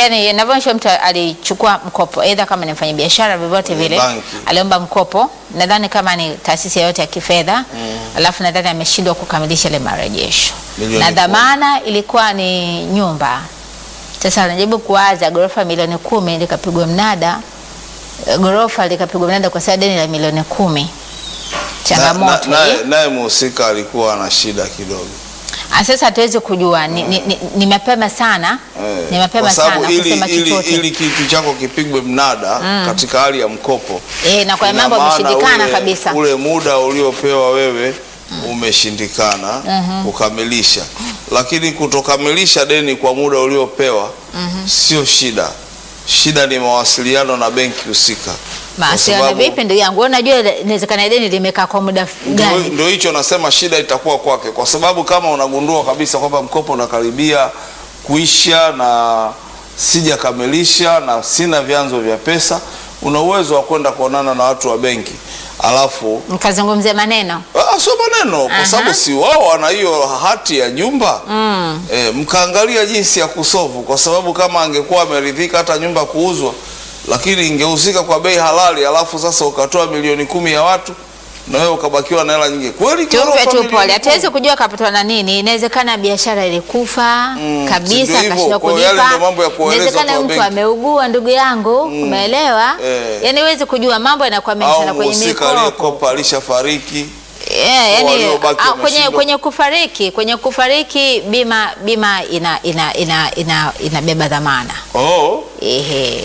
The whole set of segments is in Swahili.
yani inavyoonyesha mtu alichukua mkopo aidha kama ni mfanyabiashara vyovyote Kwenye vile banki. aliomba mkopo, nadhani kama ni taasisi yoyote ya kifedha alafu nadhani ameshindwa kukamilisha ile marejesho Milioni na kumi. dhamana ilikuwa ni nyumba. Sasa anajaribu kuwaza ghorofa milioni kumi likapigwa mnada, eh, ghorofa likapigwa mnada kwa sababu deni la milioni kumi. Changamoto Na- na- hii. naye- naye mhusika alikuwa na shida kidogo Ah, Sasa hatuwezi kujua ni, ni, ni, ni mapema sana Eh, ni mapema kwa sababu sana ili, kusema ili, chochote ili kitu chako kipigwe mnada katika hali ya mkopo eh, na kwa ina mambo maana yameshindikana ule- kabisa. ule muda uliopewa wewe umeshindikana kukamilisha, lakini kutokamilisha deni kwa muda uliopewa sio shida. Shida ni mawasiliano na benki husika. Kwa Mawasiliano sababu- vipi ndugu yangu? Wewe Unajua inawezekana deni limekaa kwa muda Ndio- gani? Ndio hicho nasema shida itakuwa kwake, kwa sababu kama unagundua kabisa kwamba mkopo unakaribia kuisha na sijakamilisha na sina vyanzo vya pesa, una uwezo wa kwenda kuonana na watu wa benki alafu Mkazungumzia maneno Ah, sio maneno Aha. kwa sababu si wao wana hiyo hati ya nyumba e, mkaangalia jinsi ya kusovu, kwa sababu kama angekuwa ameridhika hata nyumba kuuzwa, lakini ingehusika kwa bei halali, alafu sasa ukatoa milioni kumi ya watu na wewe ukabakiwa na hela nyingi, kweli tumpe ghorofa tu milioni pole, kumi? hatuwezi kujua kapatwa na nini. Inawezekana biashara ilikufa Mm, si kabisa, ndio hivyo? akashindwa Kwa hiyo yale kulipa. ndio mambo ya kuwaeleza Inawezekana watu wa mtu benki. ameugua, ndugu yangu, umeelewa? Eh. Yani huwezi kujua, mambo yanakuwa mengi au sana kwenye mhusika mikopo. aliyekopa alishafariki. Yeah, yani, waliobaki ah, kwenye, wameshindwa. kwenye kufariki kwenye kufariki bima bima ina ina ina ina inabeba dhamana Oh, ehe,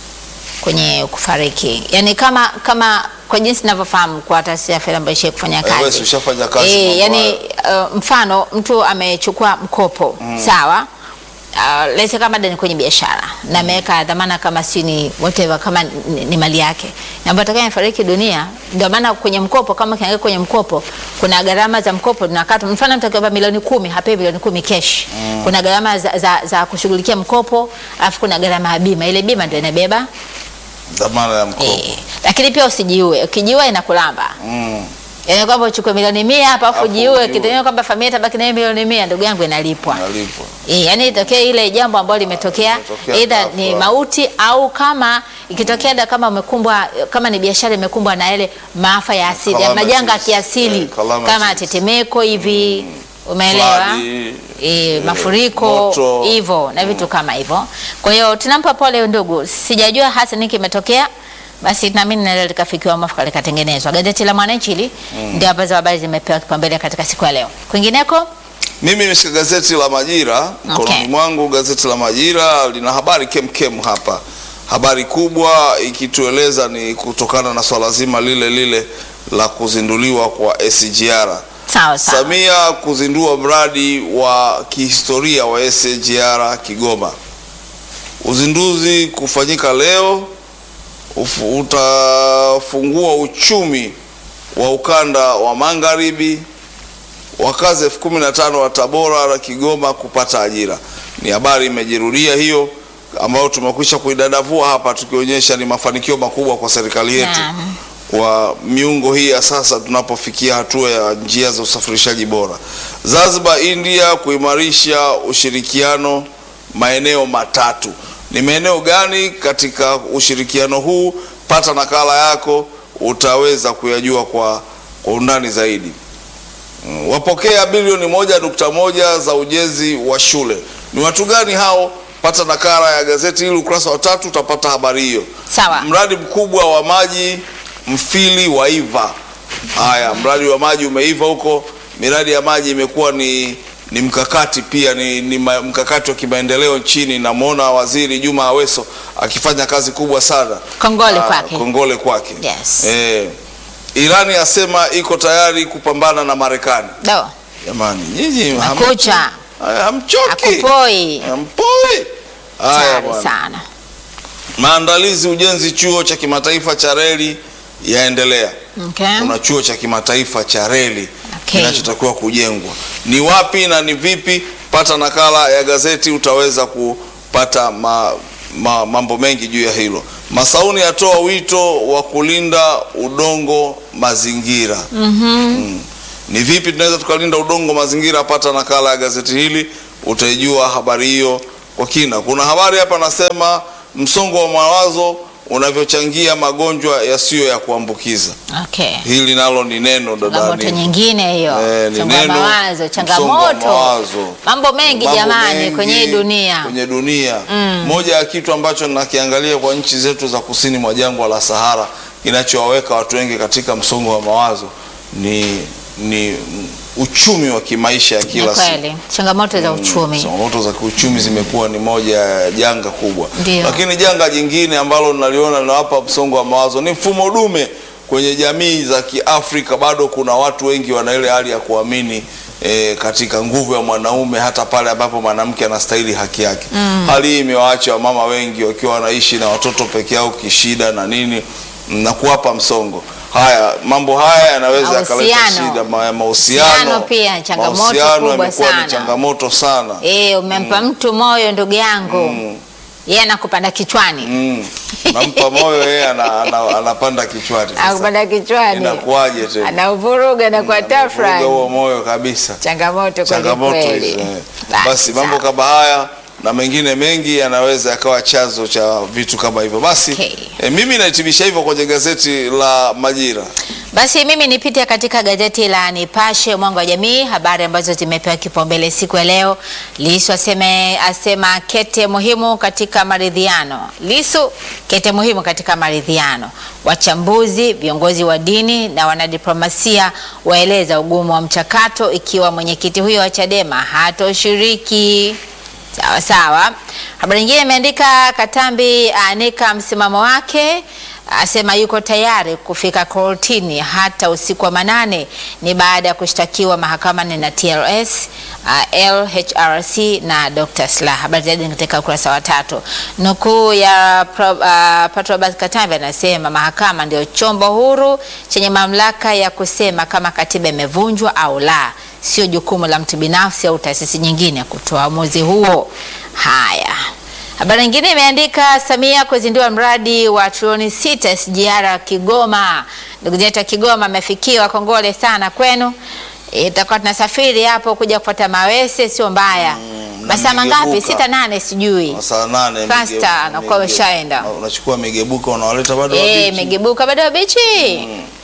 kwenye kufariki yani kama kama kwa jinsi ninavyofahamu kwa taasisi ya fedha ambayo ishie kufanya Eh, wewe kazi si ushafanya kazi Eh, mambo yani uh, mfano mtu amechukua mkopo sawa Uh, lese kama deni kwenye biashara na ameweka dhamana kama si ni whatever kama ni, ni mali yake na ambayo atakaye amefariki dunia, ndio maana kwenye mkopo kama kiangalia kwenye mkopo kuna gharama za mkopo zinakatwa. Mfano mtu akiomba milioni kumi hapewi milioni kumi cash. Kuna gharama za, za, za kushughulikia mkopo, alafu kuna gharama ya bima. Ile bima ndio inabeba dhamana ya mkopo eh, lakini pia usijiue. Ukijiua inakulamba mm. Yaani kwamba uchukue milioni mia hapa afu Afu jiue ujiue. kitendo kwamba familia itabaki na hiyo milioni mia, ndugu yangu, inalipwa. nalipwa Eh, yaani itokee ile jambo ambalo limetokea Limetokea either ghafla. ni mauti au kama ikitokea da kama umekumbwa kama ni biashara imekumbwa na ile maafa ya asili, ya Calamities. majanga ya kiasili Eh, calamities. kama tetemeko hivi, umeelewa? Flood, E, mafuriko moto. hivyo na vitu kama hivyo. Kwa hiyo tunampa pole ndugu, sijajua hasa nini kimetokea, basi naamini naweza likafikiwa mwafaka likatengenezwa. Gazeti la Mwananchi hili ndio ambazo habari zimepewa kipaumbele katika siku ya leo. Kwingineko Mimi nimeshika gazeti la Majira mkononi Okay. mwangu. Gazeti la Majira lina habari kemkem hapa, habari kubwa ikitueleza ni kutokana na swala zima lile lile la kuzinduliwa kwa SGR. sawa sawa. Samia kuzindua mradi wa kihistoria wa SGR Kigoma. Uzinduzi kufanyika leo ufu- utafungua uchumi wa ukanda wa magharibi wakazi elfu kumi na tano wa Tabora na Kigoma kupata ajira. Ni habari imejirudia hiyo ambayo tumekwisha kuidadavua hapa tukionyesha ni mafanikio makubwa kwa serikali yetu Naam. kwa miungo hii ya sasa tunapofikia hatua ya njia za usafirishaji bora. Zanzibar, India kuimarisha ushirikiano maeneo matatu. Ni maeneo gani katika ushirikiano huu? Pata nakala yako utaweza kuyajua kwa, kwa undani zaidi. Mm, Wapokea bilioni moja nukta moja za ujenzi wa shule. Ni watu gani hao? Pata nakala ya gazeti hili ukurasa wa tatu utapata habari hiyo. Sawa. Mradi mkubwa wa maji Mfili waiva. Haya, mradi wa maji umeiva huko. Miradi ya maji imekuwa ni ni mkakati pia ni, ni ma- mkakati wa kimaendeleo nchini. Namwona Waziri Juma Aweso akifanya kazi kubwa sana. Kongole Ah, kwake. Kongole kwake. Yes. Eh, Irani yasema iko tayari kupambana na Marekani. Do. Jamani, nyinyi ham- Makucha. Haya, hamchoki. Akupoi. Hampoi. Haya Hatari bwana. sana. Maandalizi ujenzi chuo cha kimataifa cha reli yaendelea. Okay. Kuna chuo cha kimataifa cha reli Okay. kinachotakiwa kujengwa. Ni wapi na ni vipi? Pata nakala ya gazeti utaweza kupata ma, ma, mambo mengi juu ya hilo. Masauni atoa wito wa kulinda udongo mazingira. Mm. Ni vipi tunaweza tukalinda udongo mazingira? Pata nakala ya gazeti hili utaijua habari hiyo kwa kina. Kuna habari hapa nasema msongo wa mawazo unavyochangia magonjwa yasiyo ya kuambukiza. Okay. Hili nalo ni neno Changamoto dada. nyingine hiyo. Eh, ni Msongo wa neno, mawazo, msongo wa changamoto. mawazo. Mambo mengi Mambo jamani mengi kwenye hii dunia. kwenye dunia. Moja ya kitu ambacho nakiangalia kwa nchi zetu za kusini mwa jangwa la Sahara kinachowaweka watu wengi katika msongo wa mawazo ni, ni uchumi wa kimaisha ya Ni kila siku. kweli. Changamoto za uchumi. Changamoto za kiuchumi zimekuwa ni moja ya janga kubwa, Ndio. lakini janga jingine ambalo naliona linawapa msongo wa mawazo ni mfumo dume kwenye jamii za Kiafrika. Bado kuna watu wengi wana ile hali ya kuamini E, katika nguvu ya mwanaume hata pale ambapo mwanamke anastahili haki yake. Hali hii imewaacha wamama wengi wakiwa wanaishi na watoto peke yao kishida na nini na kuwapa msongo. Haya mambo haya yanaweza yakaleta Mahusiano. shida ma- ya Mahusiano mahusiano pia, changamoto Mahusiano kubwa yamekuwa sana. ni changamoto sana. Eh, umempa mtu moyo ndugu yangu. Yeye anakupanda kichwani. Mm. Nampa moyo yeye ana, ana, anapanda kichwani. Sasa Anakupanda kichwani. Inakuwaje tena? Anauvuruga na kwa Anavuruga tafrani. huo moyo kabisa. Changamoto kweli Changamoto kweli. hizo. eh. Basi, Basi mambo sawa. kama haya na mengine mengi yanaweza yakawa chanzo cha vitu kama hivyo. Basi Okay. eh, mimi nahitimisha hivyo kwenye gazeti la Majira. Basi mimi nipite katika gazeti la Nipashe Mwanga wa Jamii, habari ambazo zimepewa kipaumbele siku ya leo. Lissu aseme, asema kete muhimu katika maridhiano. Lissu kete muhimu katika maridhiano. Wachambuzi, viongozi wa dini na wanadiplomasia waeleza ugumu wa mchakato ikiwa mwenyekiti huyo wa Chadema hatoshiriki. Sawa sawa. Habari nyingine imeandika Katambi aanika msimamo wake, asema yuko tayari kufika kortini hata usiku wa manane. Ni baada ya kushtakiwa mahakamani na TLS, uh, LHRC na Dr. Slaa. Habari zaidi ni katika ukurasa wa tatu. Nukuu ya Pro, uh, Patrobas Katambi anasema mahakama ndio chombo huru chenye mamlaka ya kusema kama katiba imevunjwa au la sio jukumu la mtu binafsi au taasisi nyingine kutoa uamuzi huo. Haya, habari nyingine imeandika Samia kuzindua mradi wa trilioni sita SGR Kigoma. Ndugu zetu wa Kigoma amefikiwa, kongole sana kwenu. Itakuwa tunasafiri hapo kuja kupata mawese, sio mbaya. na Masaa mangapi? migebuka. Sita nane, sijui Saa nane Fasta, mige- nakuwa mige- umeshaenda. Unachukua migebuka unawaleta bado eh, wabichi. imegebuka bado wabichi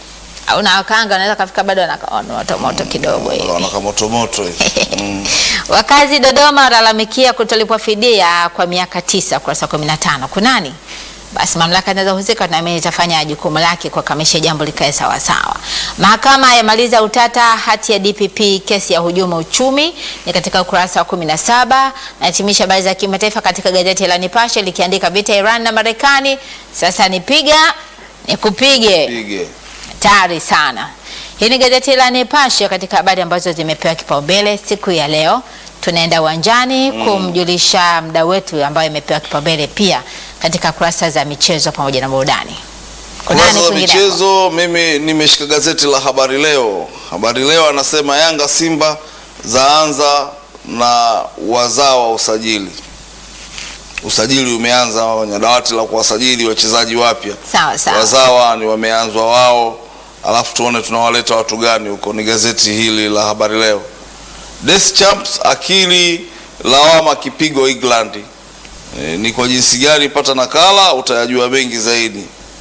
au na wakanga wanaweza kafika bado wana moto moto kidogo hivi. Wanaka moto moto hivi. Mm. Wakazi Dodoma walalamikia kutolipwa fidia kwa miaka tisa, ukurasa 15. Kunani? Basi mamlaka zinazohusika tunaamini itafanya jukumu lake kuhakamisha jambo likae sawa sawa. Mahakama yamaliza utata hati ya DPP kesi ya hujuma uchumi ni katika ukurasa wa 17. Nahitimisha habari za kimataifa katika gazeti la Nipashe likiandika vita Iran na Marekani sasa nipiga nikupige Pige. hatari sana. Hii ni gazeti la Nipashe katika habari ambazo zimepewa kipaumbele siku ya leo. Tunaenda uwanjani kumjulisha mdau wetu ambayo imepewa kipaumbele pia katika kurasa za michezo pamoja na burudani. Kuna Kurasa nani za kwingineko? michezo, mimi nimeshika gazeti la Habari Leo. Habari Leo anasema Yanga Simba zaanza na wazao wa usajili. Usajili umeanza kwenye dawati la kuwasajili wachezaji wapya. Sawa sawa. Wazawa ni wameanzwa wao, alafu tuone tunawaleta watu gani huko. Ni gazeti hili la Habari Leo. Deschamps akili lawama kipigo England. E, ni kwa jinsi gani? Pata nakala utayajua mengi zaidi.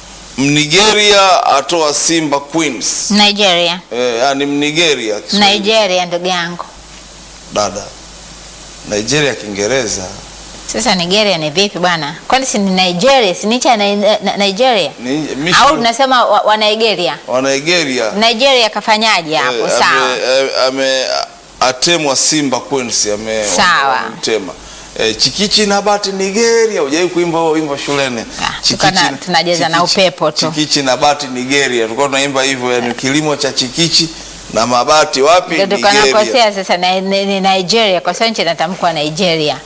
Mnigeria atoa Simba Queens. Nigeria. E, yani Mnigeria Kiswahili. Nigeria ndugu yangu. dada Nigeria Kiingereza Sasa Nigeria ni vipi bwana? Kwani si ni Nigeria, si ni cha Ni- Na- Nigeria? ni Au tunasema wa, wa Nigeria? wa Nigeria Nigeria kafanyaje hapo? Eh, Sawa. ame- ame- atemwa Simba Queens ame Sawa. amemtema. Eh, chikichi na bati Nigeria, hujai kuimba huo wimbo shuleni? Ah, Chikichi tukana- na- tunajeza na chikichi- upepo tu. Chikichi na bati Nigeria, tulikuwa tunaimba hivyo, yani kilimo cha chikichi na mabati wapi? Ndio Nigeria. tukanakosea sasa na, ni, ni Nigeria kwa sababu nchi inatamkwa Nigeria.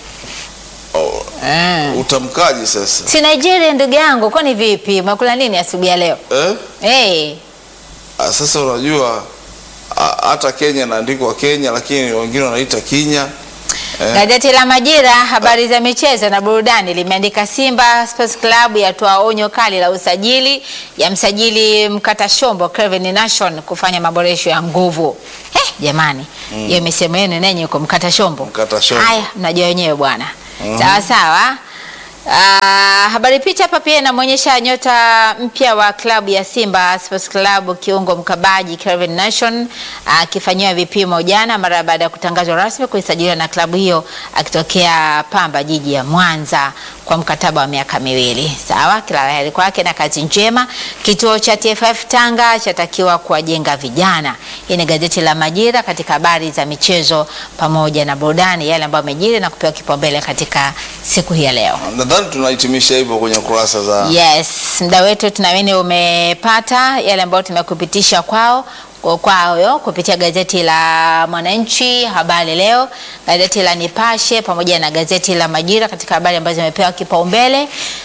Oh, Mm. utamkaji sasa Si Nigeria ndugu yangu, kwani vipi? Umekula nini asubuhi ya leo? eh? Hey, Ah, Sasa unajua ah, hata Kenya inaandikwa Kenya, lakini wengine wanaita Kinya eh? gazeti la Majira, habari za michezo na burudani limeandika Simba Sports Club yatoa onyo kali la usajili ya msajili mkata shombo Kelvin Nation kufanya maboresho ya nguvu. Hey, jamani hiyo misemo yenu nenye uko mkata shombo. Mkata shombo. Haya, mnajua wenyewe bwana. Sawa sawa. Ah, habari picha hapa pia inamwonyesha nyota mpya wa klabu ya Simba Sports Club kiungo mkabaji Kelvin Nation akifanyiwa vipimo jana mara baada ya kutangazwa rasmi kuisajiliwa na klabu hiyo akitokea Pamba jiji ya Mwanza kwa mkataba wa miaka miwili. Sawa, kila la heri kwake na kazi njema. Kituo cha TFF Tanga chatakiwa kuwajenga vijana. Hii ni gazeti la Majira katika habari za michezo pamoja na burudani, yale ambayo yamejiri na kupewa kipaumbele katika siku hii ya leo. Nadhani tunahitimisha hivyo kwenye kurasa za Yes, muda wetu tunaamini umepata yale ambayo tumekupitisha kwao kwayo kupitia gazeti la Mwananchi, Habari Leo, gazeti la Nipashe pamoja na gazeti la Majira katika habari ambazo zimepewa kipaumbele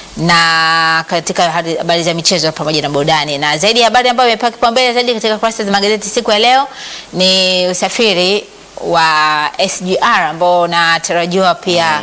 na katika habari za michezo pamoja na burudani. Na zaidi ya habari ambayo imepewa kipaumbele zaidi katika kurasa za magazeti siku ya leo ni usafiri wa SGR ambao unatarajiwa pia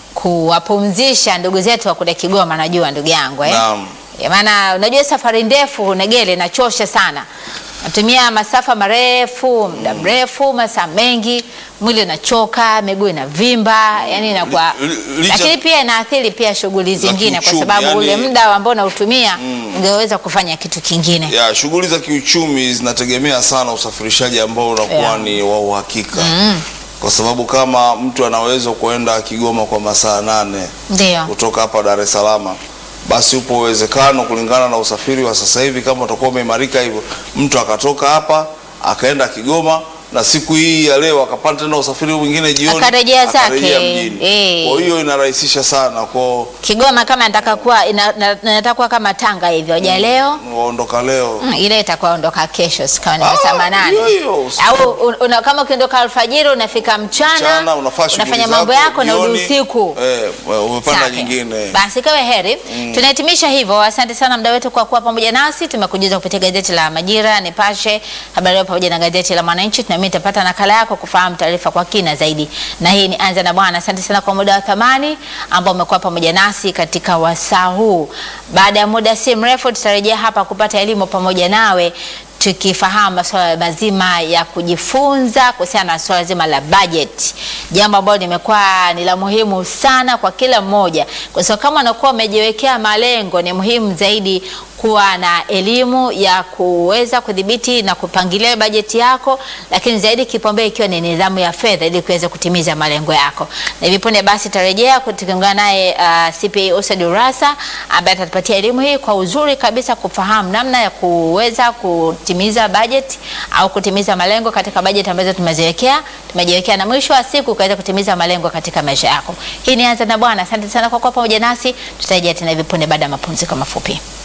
kuwapumzisha ndugu zetu wa kule Kigoma, najua ndugu yangu eh? Naam. Ya maana unajua safari ndefu Negele inachosha sana, natumia masafa marefu, muda mrefu, masaa mengi, mwili unachoka, miguu inavimba, yani inakuwa Li- li- licha- lakini pia inaathiri pia shughuli zingine, kwa kiuchumi, sababu yani- ule muda ambao unautumia ungeweza kufanya kitu kingine. ya shughuli za kiuchumi zinategemea sana usafirishaji ambao unakuwa Yeah. ni wa uhakika kwa sababu kama mtu anaweza kuenda Kigoma kwa masaa nane Ndio. kutoka hapa Dar es Salaam, basi upo uwezekano kulingana na usafiri wa sasa hivi, kama utakuwa umeimarika hivyo, mtu akatoka hapa akaenda Kigoma na siku hii ya leo akapata tena usafiri mwingine jioni Akarejea zake. akarejea mjini. Eh. Kwa hiyo inarahisisha sana kwa Kigoma kama nataka kuwa ina- na- nataka kuwa kama Tanga hivyo, ja leo waondoka leo Mm, ile itakuwa ondoka kesho sikawa ni Ah, masaa manane hiyo hiyo, usiku. au un- una, kama ukiondoka alfajiri unafika mchana, mchana unafaa shughuli unafanya mambo zako, yako na jioni, usiku eh, umepanda Safi. nyingine Basi kawe heri. Tunahitimisha hivyo. Asante sana mda wetu kwa kuwa pamoja nasi. Tumekujuza kupitia gazeti la Majira, Nipashe, Habari Leo pamoja na gazeti la Mwananchi. Tunaamini utapata nakala yako kufahamu taarifa kwa kina zaidi. Na hii ni Anza na Bwana. Asante sana kwa muda wa thamani ambao umekuwa pamoja nasi katika wasaa huu. Baada ya muda si mrefu tutarejea hapa kupata elimu pamoja nawe tukifahamu masuala mazima ya kujifunza kuhusiana na swala zima la budget, jambo ambalo limekuwa ni la muhimu sana kwa kila mmoja, kwa sababu kama unakuwa umejiwekea malengo, ni muhimu zaidi kuwa na elimu ya kuweza kudhibiti na kupangilia bajeti yako, lakini zaidi kipaumbele ikiwa ni nidhamu ya fedha ili kuweza kutimiza malengo yako. Na hivi punde basi tarejea tukiungana naye uh, CPA Usad Urasa ambaye atatupatia elimu hii kwa uzuri kabisa kufahamu namna ya kuweza kutimiza bajeti au kutimiza malengo katika bajeti ambazo tumeziwekea tumejiwekea, na mwisho wa siku ukaweza kutimiza malengo katika maisha yako. Hii ni Anza na Bwana. Asante sana kwa kuwa pamoja nasi, tutarejea tena hivi punde baada ya mapumziko mafupi.